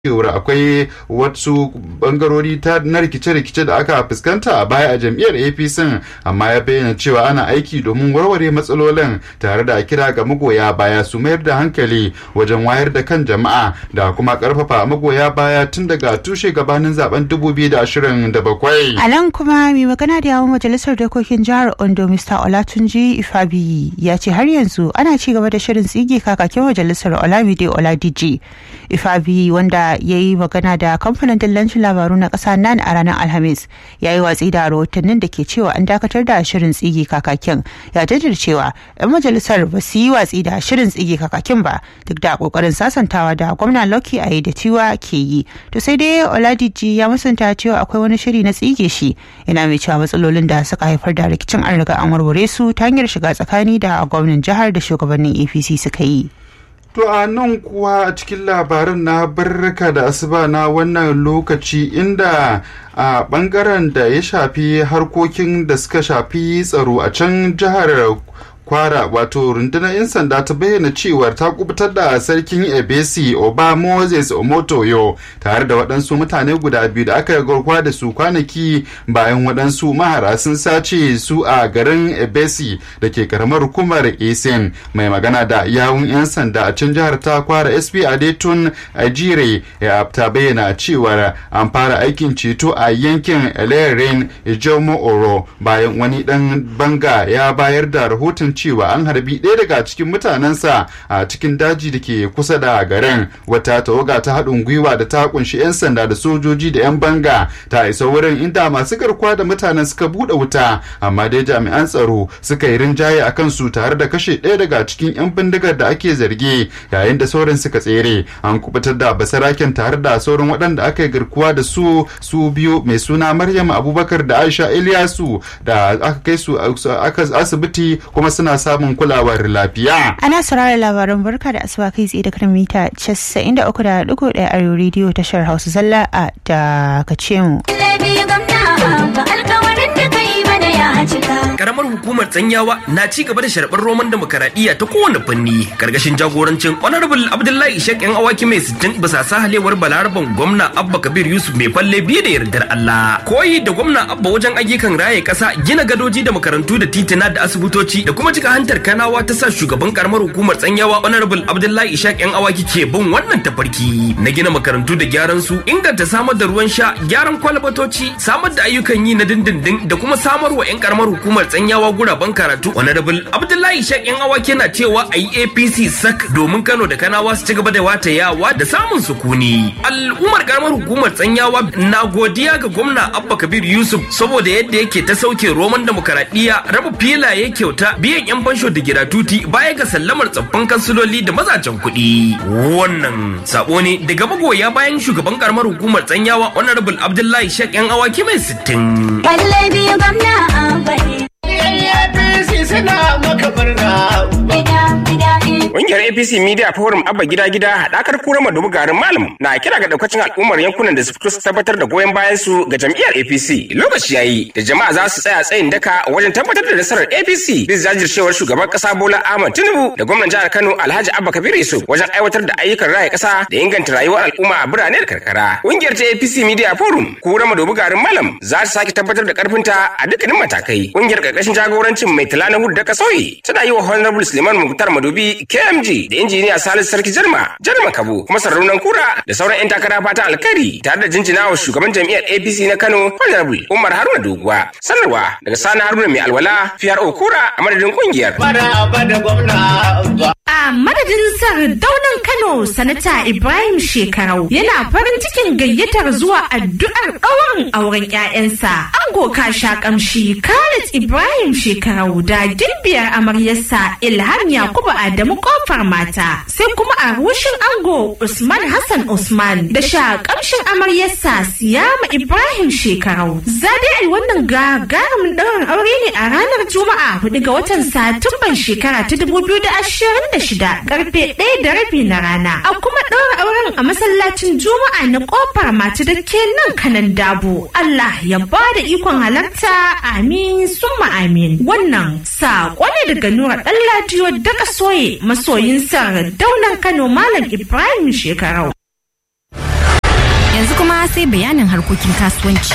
cewar akwai wasu bangarori ta na rikice-rikice da aka fuskanta a baya a jam'iyyar apc amma ya bayyana cewa ana aiki domin warware matsalolin tare da kira ga magoya baya su mayar da hankali wajen wayar da kan jama'a da kuma karfafa magoya baya tun daga tushe gabanin zaben 2027 a nan kuma mai magana da yawon majalisar dokokin jihar ondo mr olatunji ifabiyi ya ce har yanzu ana ci gaba da shirin tsige kakakin majalisar olamide oladiji ifabiyi wanda ya yi magana da kamfanin dillancin labaru na ƙasa nan a ranar alhamis ya yi watsi da rahotannin da ke cewa an dakatar da shirin tsigi kakakin ya jaddada cewa 'yan majalisar ba su yi watsi da shirin tsigi kakakin ba duk da kokarin sasantawa da gwamna loki a da tiwa ke yi to sai dai oladiji ya musanta cewa akwai wani shiri na tsige shi yana mai cewa matsalolin da suka haifar da rikicin an riga an warware su ta hanyar shiga tsakani da gwamnan jihar da shugabannin apc suka yi To a nan kuwa a cikin labarin na barka da asuba na wannan lokaci inda a bangaren da ya shafi harkokin da suka shafi tsaro a can jihar kwara wato rundunar 'yan sanda ta bayyana cewar ta kubutar da sarkin ebesi oba moses omotoyo tare da waɗansu mutane guda biyu da aka garkuwa da su kwanaki bayan waɗansu mahara sun sace su a garin ebesi da ke karamar hukumar esen mai magana da yawun 'yan sanda a can jihar ta kwara sp adetun ajire ya ta bayyana cewar an fara aikin ceto a yankin elerin ijomo oro bayan wani ɗan banga ya bayar da rahoton cewa an harbi ɗaya daga cikin mutanensa a cikin daji da ke kusa da garin wata tawaga ta haɗin gwiwa da ta kunshi 'yan sanda da sojoji da 'yan banga ta isa wurin inda masu garkuwa da mutanen suka buɗe wuta amma dai jami'an tsaro suka yi rinjaye a kansu tare da kashe ɗaya daga cikin 'yan bindigar da ake zargi yayin da sauran suka tsere an kubutar da basaraken tare da sauran waɗanda aka yi garkuwa da su su biyu mai suna maryam abubakar da aisha ilyasu da aka kai su asibiti kuma suna samun kulawar lafiya. Ana saurara labaran barka da asuba kai tsaye da kan mita 93.1 a rediyo tashar Hausa Zalla a dakace mu. Karamar hukumar Tsanyawa na ci gaba da sharɓar roman demokaradiyya ta kowane fanni karkashin jagorancin Honorable Abdullahi Ishaq yan awaki mai sittin bisa sahalewar balaraban gwamna Abba Kabir Yusuf mai falle biye da yardar Allah. Koyi da gwamna Abba wajen ayyukan raye ƙasa gina gadoji da makarantu da titina da asibitoci da kuma cika hantar kanawa ta sa shugaban karamar hukumar Tsanyawa Honorable Abdullahi Ishaq yan awaki ke bin wannan tafarki na gina makarantu da gyaran su inganta samar da ruwan sha gyaran kwalbatoci samar da ayyukan yi na dindindin da kuma samar wa 'yan karamar hukumar tsanyawa guraben karatu honorable abdullahi shak yan awaki na cewa a yi apc sak domin kano da kanawa su ci gaba da wata yawa da samun sukuni al'ummar karamar hukumar tsanyawa na godiya ga gwamna abba kabir yusuf saboda yadda yake ta sauke roman demokaradiyya raba filaye kyauta biyan yan fansho da giratuti baya ga sallamar tsaffin kansiloli da mazajen kuɗi wannan sabo ne daga magoya bayan shugaban karamar hukumar tsanyawa honorable abdullahi shak yan awaki mai sittin. Kalle biyu gwamna a APC suna maka Ƙungiyar APC Media Forum Abba Gida Gida haɗakar kura madubu garin malam na kira ga daukacin al'ummar yankunan da su fito su tabbatar da goyon bayan su ga jam'iyyar APC. Lokaci yayi da jama'a za su tsaya tsayin daka wajen tabbatar da nasarar APC bisa jajircewar shugaban ƙasa Bola Ahmed Tinubu da gwamnan jihar Kano Alhaji Abba Kabir Yusuf wajen aiwatar da ayyukan raya ƙasa da inganta rayuwar al'umma a birane da karkara. Ƙungiyar ta APC Media Forum kura madubu garin malam za ta sake tabbatar da ƙarfinta a dukkanin matakai. Ƙungiyar ƙarƙashin jagorancin mai tala na hudu da kasoyi tana yi wa Honorable Suleiman Muktar Madobi KMG da injiniya Salisu Sarki Jarma, Jarma Kabo, kuma sarraunan kura da sauran 'yan takara fata alkari tare da jinjina wa shugaban jam'iyyar APC na Kano Honorable Umar Haruna Doguwa. Sanarwa daga Sani Haruna mai alwala PRO kura a madadin kungiyar. A madadin sardaunan Kano Sanata Ibrahim Shekarau yana farin cikin gayyatar zuwa addu'ar ɗaurin auren 'ya'yansa. Ango kasha kamshi Khalid Ibrahim Shekarau da gimbiyar amaryarsa Ilham Yakubu Adamu kofar mata. Sai kuma a rushin ango Usman Hassan Usman da sha kamshin amaryarsa Siyama Ibrahim Shekarau. Zade ai wannan gagarumin ɗaurin aure ne a ranar Juma'a 4 ga watan Satumban shekara ta 2026 karfe ɗaya da rabi na rana. A kuma ɗaura auren a masallacin Juma'a na ƙofar mata da ke nan kanan dabo. Allah ya ba da ikon halarta amin summa amin. Wannan saƙo ne daga Nura Ɗanladiyo daga soye masoyin sa daunan Kano Malam Ibrahim Shekarau. sai bayanin harkokin kasuwanci.